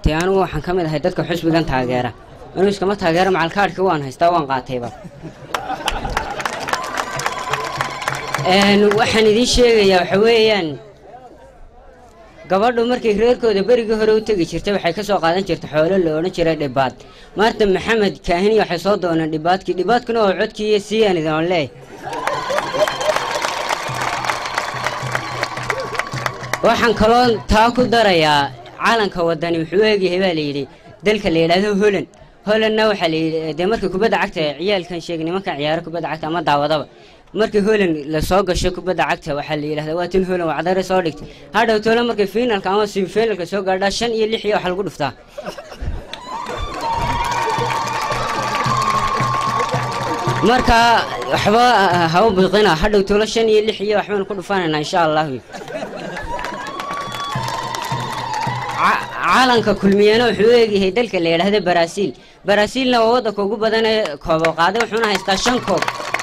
qaatay anigu waxaan ka mid ahay dadka xusbigan taageera anigu iskama taageera macalkaadhka waan haystaa waan qaatayba Een, waxaan idiin sheegayaa waxa weeyaan gabadhu markay reerkooda berigii hore u tegi jirtay waxay ka soo qaadan jirtay xoolo la odhan jiray dhibaad maanta maxamed kaahini waxay soo dooneen dhibaadkii dhibaadkuna oo codkii iyo siiyaan idin leey waxaan kaloo taa ku darayaa calanka wadani wuxuu u egyahay baa layidhi dalka la yidhaahdo holand holandna waxaa layidhi dee markii kubadda cagta ciyaalkan sheegay nimankan ciyaaro kubadda cagta ama daawadaba markii holand lasoo gasho kubadda cagta waxaa la yidhahdaa waa tin holand wacdare soo dhigtay hadhow toole markay finalka ama semifinalka soo gaadhaa shan iyo lix iyo waxa lagu dhuftaa marka waxba ha u biqina hadhow toole shan iyo lix iyo waxbaan ku dhufanaynaa insha allahu Ca- calanka kulmiyana wuxuu u egyahay dalka la yidhaahdo baraaziil baraaziilna waa waddanka ugu badan ee koobo qaaday wuxuuna haystaa shan koob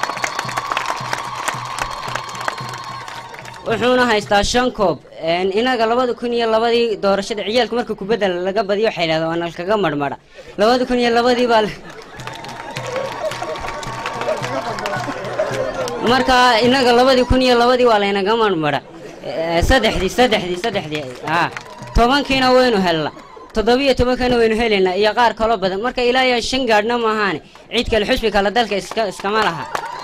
wuxuuna haystaa shan koob Een, inaga labada kun iyo labadii doorashada ciyaalka marka kubadda laga badiyo waxay yidhahdeen waa nalkaga marmara labada kun iyo labadii baa la- marka inaga labadii kun iyo labadii waa laynaga marmara Eh, saddexdii saddexdii saddexdii ah tobankiina waynu helna toddobiyo tobankana waynu helaynaa iyo qaar kaloo badan marka ilaa iyo shan gaadhna maahaane cid kale xusbi kale dalka iska iskama laha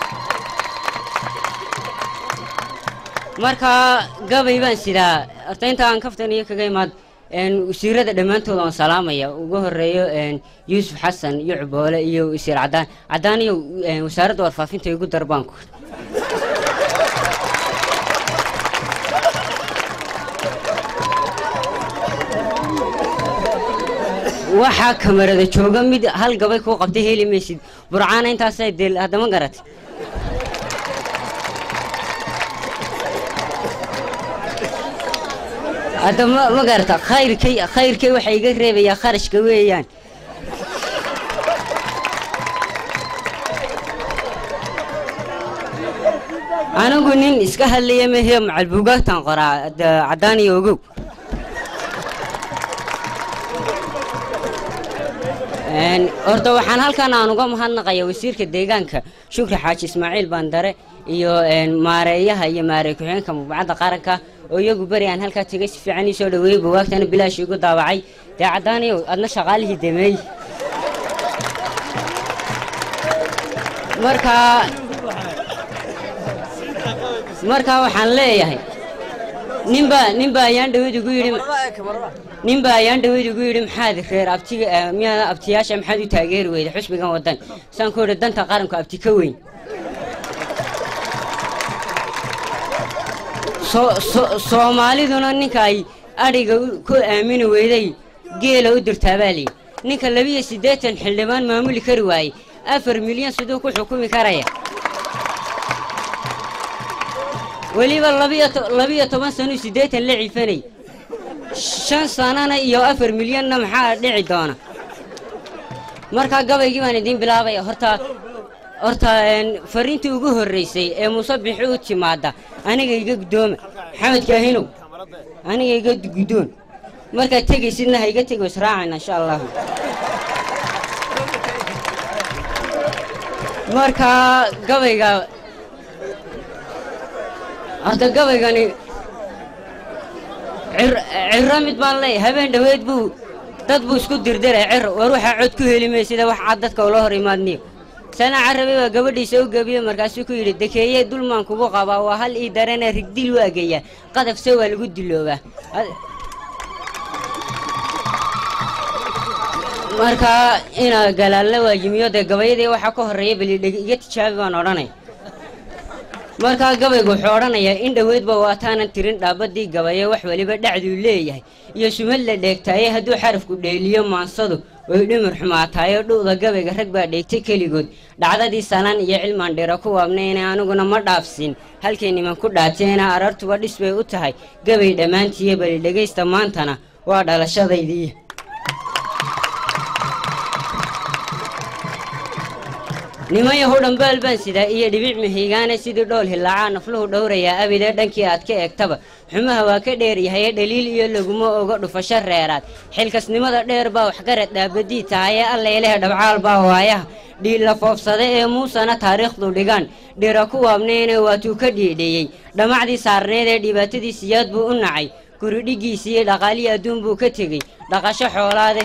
marka gabay baan sidaa horta inta aan kaftan iyo kaga imaad een, wasiirada dhammaantood waan salaamaya ugu horeeyo een, yuusuf xasan iyo cuboole iyo wasiir cadaan cadaan iyo een, wasaaradda warfaafinta igu darbaanku waxaa kamarada jooga mid hal gabay kuu qabtay heli maysid burcaana intaasay deel haddama garat hadda ma ma garata khayrkay khayrkay waxaa iga reebayaa kharashka weeyaan anigu nin iska hadlaya mahee macalbuugaagtan qoraa da- caddaan iyo ogow Een, horta waxaan halkan aan uga mahadnaqaya wasiirka deegaanka shukri xaaji ismaaciil bandare iyo een, maareeyaha iyo maarey ku-xigeenka mubacadda qaranka oo iyagu beri aan halkaa tegay si fiican ii soo dhaweeyey bugaagtana bilaash igu daawacay dee caddaaniyow adna shaqaalihii dameey marka marka waxaan leeyahay ninbaa ninbaa ayaan dhaweyd ugu yidhi ninbaa ayaan dhaweyd ugu yidhi maxaad reer abtiga eh, miyaa abtiyaasha maxaad u taageeri weyda xusbigan wadan saan ku yidhi danta qaranku abti ka weyn So- so- soomaaliduna ninka ay adhiga u- ku aamini weyday geela u dirtaa baa liyi ninka labiyo siddeetan xildhibaan maamuli kari waayey afar milyan siduu ku xukumi karaya weliba labiyo to- labiyo toban sano siddeetan la cifanay shan sanana iyo afar milyanna maxaa dhici doona markaa gabaygii baan idiin bilaabaya horta horta een, fariintii ugu horreysay ee musabixi u timaada aniga iga guddooma maxamed kaahinow aniga iga guddoon markaad tegaysidna ha iga tego israacayna insha allahu markaa gabayga horta gabaygani cir- ciro mid baan leeyahay habeen dhoweed buu dad buu isku dirdiray cir war waxaa cod ku heli maysida wax cad dadka ula hor imaadniyo sana carabi baa gabadhiisa u gebiyey markaasuu ku yidhi dekeeye dulmaan kugu qabaa waa hal ii darana rigdil u ageeyaa qadafse waa lagu diloobaa Ad- marka inaa galaalle waa yimiyo dee gabayadii waxaa ka horreeya balidheg iga tijaabi baan odhanay markaa gabaygu wuxuu odhanayaa in dhoweydba waataanan tirin dhaabadii gabaye wax weliba dhacduu leeyahay iyo sumad la dheegtaaye hadduu xarafku dheeliyo maansadu way dhimir xumaataayo dhu'da gabayga rag baa dheegtay keligood dhacdadii salaan iyo cilmaan dhira ku waabnayna aniguna ma dhaafsin halkay niman ku dhaateena arartuba dhis bay u tahay gabay dhammaantiiyo bali dhegaysta maantana waa dhalashadaydii niman yahow dhambaal baan sidaa iyo dhibic mahiigaane sidii dhool hilaacaa nafluhu dhowrayaa abidee dhankii aad ka eegtaba xumaha waa ka dheeryahaye dhaliil iyo laguma oga dhufasho reeraad xilkasnimada dheer baa waxgarad dhaabadii tahaye allailehe dhabcaal baa waayaha dhiilla foofsada ee muusena taariikhdu dhigaan dhira ku waabnayne waatuu ka dhiidhiyey dhammacdii saarneed ee dhibaatadii siyaad buu u nacay guridhigiisiiyo dhaqaalihii adduun buu ka tegey dhaqasho xoolaade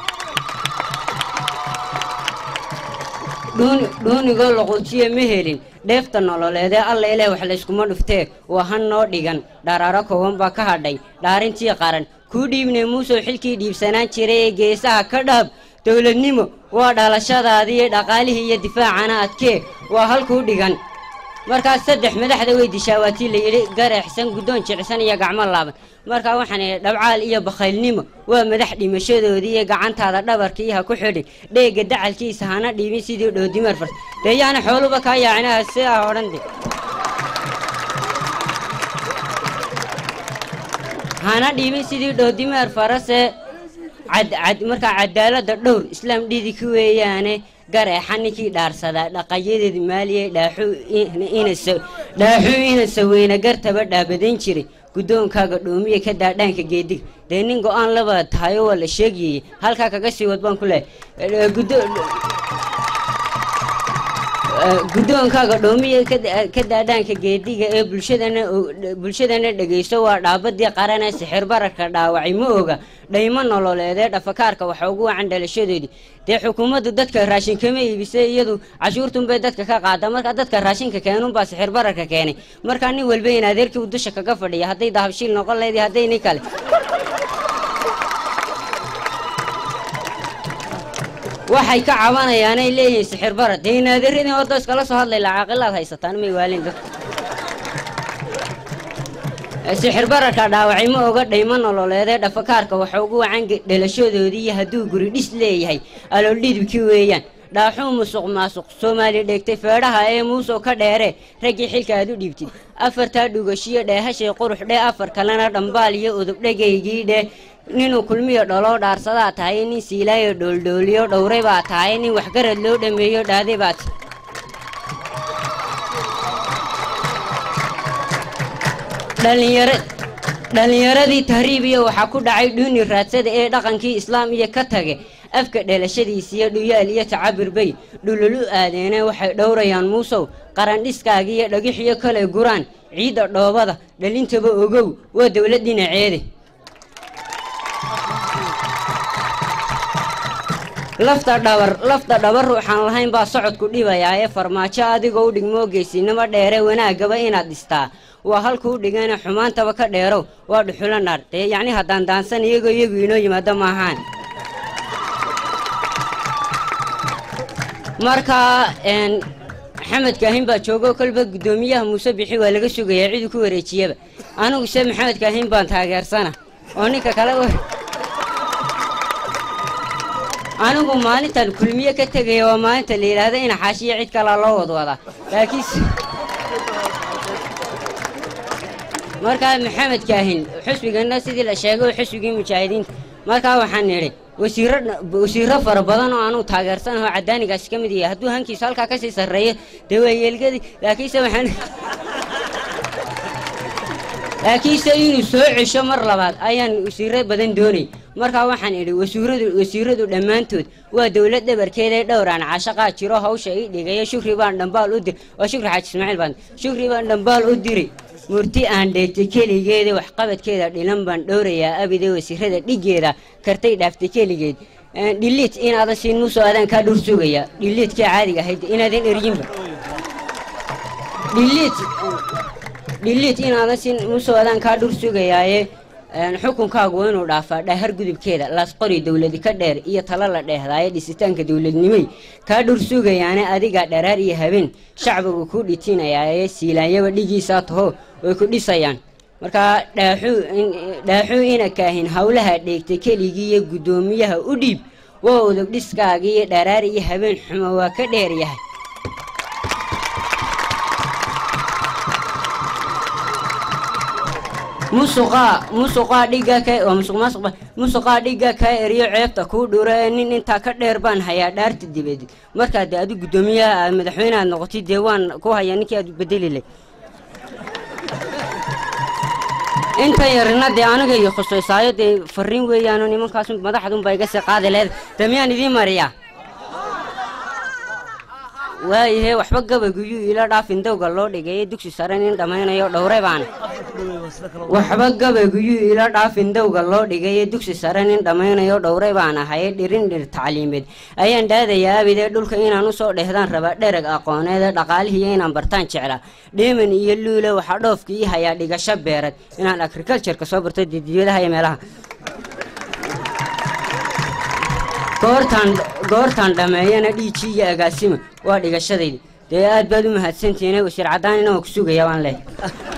dhuunigoo loqojiye ma helin dheefta nololeedee alla ileh wax layskuma dhuftee waa han noo dhigan dharaaro kooban baa ka hadhay dhaarintii qaran kuu dhiibnay muusow xilkii dhiibsanaan jiray ee geesaha ka dhaab dowladnimo waa dhalashadaadii dhaqaalihii iyo difaacana adkee waa halkuu dhigan markaas saddex madaxda way dishaa waatii la yidhi gareexsan guddoon jicsan iyo gacmo laaban markaa waxaan idhi dhabcaal iyo bakhaylnimo waa madax dhimashadoodii iyo gacantaada dhabarkii ha ku xidhin dheega dacalkiisa hana dhiibin sidii dhoodimar fars dee yaana xooluba kaa yaacinaha sidaa odhan de hana dhiibin sidii dhoodimeer farase markaa cadaaladda dhowr islaam dhidiki weeyaane gareexa ninkii dhaarsadaa dhaqayadeed maaliye dhaaxuu ina saweyna gartaba dhaabadayn jiray guddoonkaaga dhoomiya ka daadhaanka geedig dee nin go-aan laba tahayo waa la sheegayey halkaa kaga sii wad baan ku leehay guddoonkaaga dhoomiya ka daadhaanka geediga ee bulshadana bulshadana dhegaysto waa dhaabadii qarana sixir bararka dhaawacay ma oga dhaymo nololeedee dhafakaarka waxa ugu wacan dhalashadoodii dee xukuumaddu dadka raashin kama iibisay iyadu cashuurtunbay dadka ka qaada marka dadka raashinka keenunbaa sixir bararka keenay markaa nin walba in adeerkii u dusha kaga fadhiya hadday dahabshiil noqon leedii hadday nin kale waxay ka cabanayaanay leeyihiin sixir bara dee inaadeeradii horta iskala soo hadlay lacaaqilaad haysataan may waalin dadka sixir bararka dhaawacay ma oga dhaymo nololeedee dhafakaarka waxa ugu wacan dhalashadoodii iyo hadduu guri dhis leeyahay aloolhidibkii weeyaan dhaaxuu musuq maasuq soomaali dheegtay feedhaha ee muusow ka dheere raggii xilka aad u dhiibtid afartaa dhugashiyo dheehashay qurux dhee afar kalena dhambaal iyo udubdhegaygii dhee ninuu kulmiyo dholoo dhaarsadaa tahay nin siilaayo dhooldhooliyo dhowray baa tahay nin waxgarad loo dhammeeyo dhaaday baa tahay dhallinyaradii tahriibiya waxaa ku dhacay dhuuni raadsada ee dhaqankii islaam iyo ka tage afka dhalashadiisiyo dhuyaal iyo tacabir bay dhululu aadeene waxay dhowrayaan muusow qarandhiskaagiiyo dhagixiyo kale guraan ciidda dhoobada dhalintaba ogow waa dowlad dhinaceede lafta dhabar lafta dhabar ruuxaan lahayn baa socodku dhibayaa ee farmaajo adigoo u dhigmoo geysinimo dheere wanaagaba inaad dhistaa waa halkuu dhigana xumaantaba ka dheerow waa dhuxulo naar dee yacni haddaan daansan iyagoo iyagu inoo yimaado maahaan markaa maxamed kaahin baa joogo kolba guddoomiyaha muuse bixi waa laga sugayaa ciduu ku wareejiyaba anigu se maxamed kaahin baan taageersana oo ninka kale anigu maalintan kulmiye ka tegaya waa maalinta la yidhaahda ina xaashiya cid kalaa loo wadwadaa laakiinse markaa maxamed kaahin xusbigana sidii la sheegay oo xusbigii mujaahidiinta markaa waxaan nidhi wasiiro wasiiro fara badan oo anugu taageersanaho cadaanigaasi ka mid yahay hadduu hankiisu halkaa kasii sarreeyo dee waa yeelgadii laakiinse waxaan laakiinse inuu soo cesho mar labaad ayaan wasiiro badan doonay markaa waxaan idhi wasiiradu wasiiradu dhammaantood waa dowlad dhabarkeedae dhowraan caashaqaa jiro hawsha ii dhigaya shukri baan dhambaal u dir waa shukri xaaji ismaaciil baan shukri baan dhambaal u diri murti aan dheegtay keligeeda waxqabadkeeda dhilan baan dhowrayaa abide wasiirada dhigeeda kartay dhaaftay keligeed dhiliit inaadan siin muusoo adaan kaa dhur sugaya dhiliitkii caadiga ahayd inaadan eryinba dhiliit dhiliit inaadan siin muusoo adaan kaa dhur sugayaaye xukunkaagu waa inuu dhaafaa dhaahar gudubkeeda laasqori dowladi ka dheer iyo talo la dheehdaaye dhisitaanka dowladnimay kaa dhur sugayaane adigaa dharaar iyo habeen shacbigu ku dhitinayaaye siilaanyaba dhigiisaa taho way ku dhisayaan markaa dhaaxuu ina kaahin howlaha dheegtay keligii iyo guddoomiyaha u dhiib waa udug dhiskaagii iyo dharaar iyo habeen xumo waa ka dheer yahay musuqaa musuqaa dhiga ka oo musuq maasuq musuqaa dhiga kaa eriyo ceebta kuu dhuro ee nin intaa ka dheer baan hayaa dhaarta dibeed markaa dee adu guddoomiyaha aad madaxweyne aad noqotay dee waan ku hayaa ninkii aad bedeli lay inta yarina dee aniga iyo khusaysaayo dee fariin weeyaano nimankaas madaxdunba iga sii qaadi leed dee miyaan idiin mariyaa waayahe waxba gabayguyuu ila dhaafin dowga loo dhigay dugsi sare nin dhammaynayo dhowre baan waxba gabayguyuu ila dhaafin dowga loo dhigay dugsi sare nin dhammaynayo dhowre baan ahay dhirin dhir tacliimeed ayaan dhaadayaa abidee dhulka inaan usoo dhehdaan raba dhereg aqooneed dhaqaalihiiyo inaan bartaan jeclaa dheeman iyo luule waxaa dhoofka ii hayaa dhigasho beerad inaan agricultureka soo barto didiyadaha iyo meelaha goortaan goortaan dhammeeyana dhiiji iyo agaasima waa dhigashadayda dee aad baad u mahadsantihiine wasiir caddaanina waa ku sugayaa waan leh